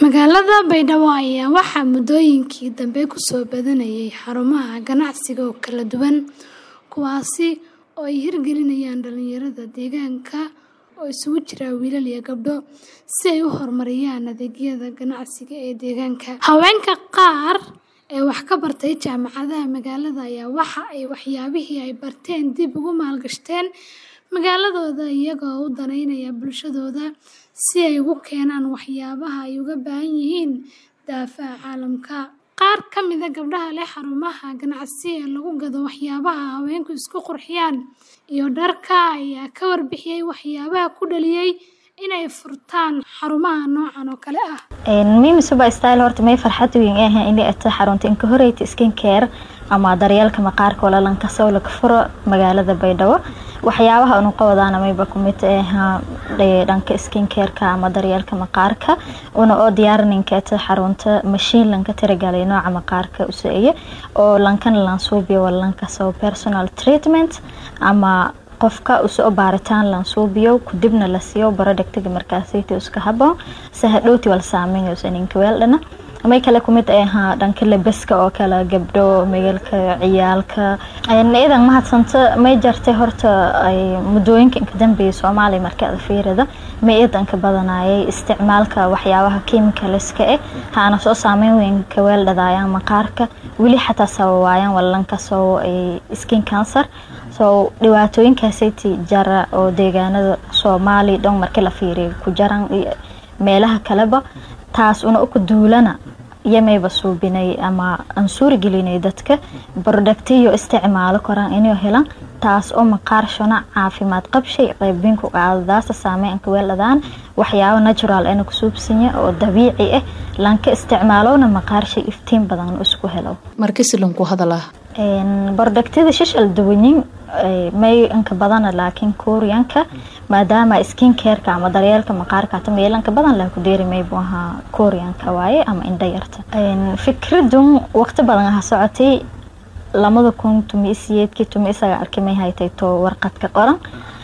Magaalada Baydhabo ayaa waxaa muddooyinkii dambe ku soo badanayay xarumaha ganacsiga oo kala duwan, kuwaas oo ay hirgelinayaan dhalinyarada deegaanka oo isugu jira wiilal iyo gabdho, si ay u horumariyaan adeegyada ganacsiga ee deegaanka. Haweenka qaar ee wax ka bartay jaamacadaha magaalada ayaa waxa ay waxyaabihii ay barteen dib ugu maalgashadeen magaaladooda iyaga oo u danaynaya bulshadooda si ay ugu keenaan waxyaabaha ay uga baahan yihiin daafaha caalamka. Qaar ka mid ah gabdhaha leh xarumaha ganacsi ee lagu gado waxyaabaha haweenku isku qurxiyaan iyo dharka ayaa ka warbixiyay waxyaabaha ku dhaliyay in ay furtaan xarumaha noocan oo kale ah. Mimi Suba Style horta may farxad weyn ee ahayn inay ata xarunta inka horeyta skin care ama daryeelka maqaarka oo lalan kasoo laga furo magaalada Baydhabo. Waxyaabaha anu qabadaana mayba ku mid ah dhanka skin care-ka ama daryeelka maqaarka una oo diyaarinka ata xarunta machine lanka tiragalay nooca maqaarka u saaye oo lankan lan suubiyo walanka soo personal treatment ama qofka usoo baaritaan lan suubiyo kudibna la siiyo productiga markaasayta iska haboon si hadhowti wal saameyn usan inka weeldhana may kale ku mid ah dhanka labaska oo kale gabdho magaalka ciyaalka idan mahadsanta may jartay horta ay muddooyinka inka dambeeyay Soomaaliya marka aad fiirada may idanka badanayay isticmaalka waxyaabaha chemicalska eh haana soo saameyn weyn ka weeldhadayaan maqaarka weli xataa sababayaan walanka soo skin cancer so dhibaatooyinkaasaytii jara oo deegaanada Soomaaliya dhan marka la fiiriyo ku jaran meelaha kaleba taas una uka duulana yamayba suubinay ama aan suuri gelinay dadka productiyo isticmaalo koraan inay helaan taas oo maqaar shona caafimaad qabshay qaybin ku qaadadaasa saameyn ka weeladaan waxyaabo natural ana ku suubsanya oo dabiici ah lanka isticmaalowna maqaar shay iftiin badan isku helo markii silanku hadalaa productida shishal duwanyin may inka badana laakiin kooriyanka maadaama skin care-ka ama daryeelka maqaarka hata meelanka badan laa ku deeri maybu ahaa kooriyanka waaye ama indha yarta fikradun waqti badan aha socotay lamada kun tumi isiyeedkii tumi isaga arkay may haytay to warqad ka qoran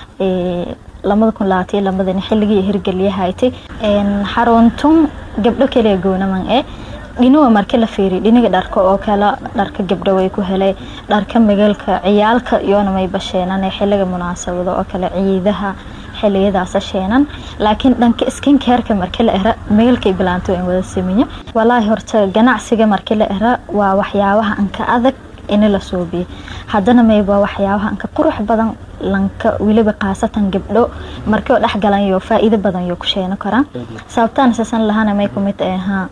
lamada kun labaatiyo lamadani xilligii hirgeliya haytay xaruntun gabdho kaliya goonaman ee dhinuwa marka la fiiriyo dhiniga dharka oo kale dharka gabdho way ku helay dharka magaalka ciyaalka iyoona may basheenan xilliga munaasabado oo kale ciidaha xiliyadaas sheenan laakiin dhanka skin care-ka marka la era magaalka bilaanto in wada sameeyo walaahi horta ganacsiga marka la era waa waxyaabaha anka adag in la suubiyo haddana mayba waxyaabaha anka qurux badan lanka weliba qaasatan gabdho markii oo dhex galan iyo faa'iido badan iyo ku sheeno karaan sababtaan sasan lahana may ku mid ahaa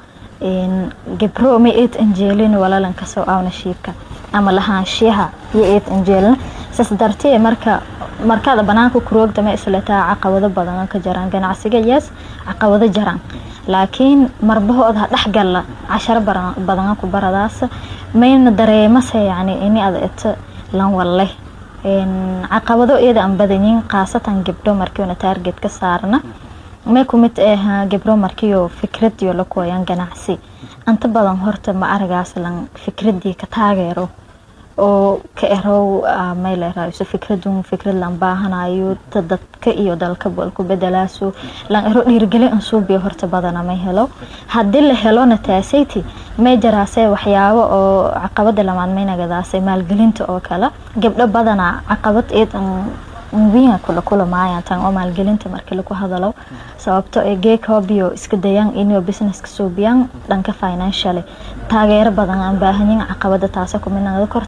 gabro ma eed anjeelin walaalan kasoo aawna shiibka ama lahaanshiyaha iyo eed anjeelin saas dartee marka markaada banaanka kuroogda ma islataa caqabado badan ka jaraan ganacsiga yes caqabado jaraan laakiin marbahood ha dhex galla casharo badan ku baradaas mayna dareemase yani ini ada eto lan walle caqabado iyada aan badanyin qaasatan gabdho markiina taarget ka saarna may ku mid ah gabdho markiyo fikradiyo la kooyaan ganacsi anta badan horta ma aragaas lan fikradii ka taageero oo ka erow may leeraayo fikradun fikrad lan baahanayo dadka iyo dalka ku bedelaaso lan ero dhiirgelin an suubiyo horta badana may helo haddii la helona taasayti may jaraasee waxyaabo oo caqabada lamaad may nagadaasay maalgelinta oo kale gabdho badana caqabad eed wiina kula kulamaayaan tan oo maalgelinta marka lagu hadalo sababto ee geekoobiyo iska dayaan inuu businesska suubiyaan dhanka financially taageero badan aan baahanyin caqabada taasa ku mid noqdo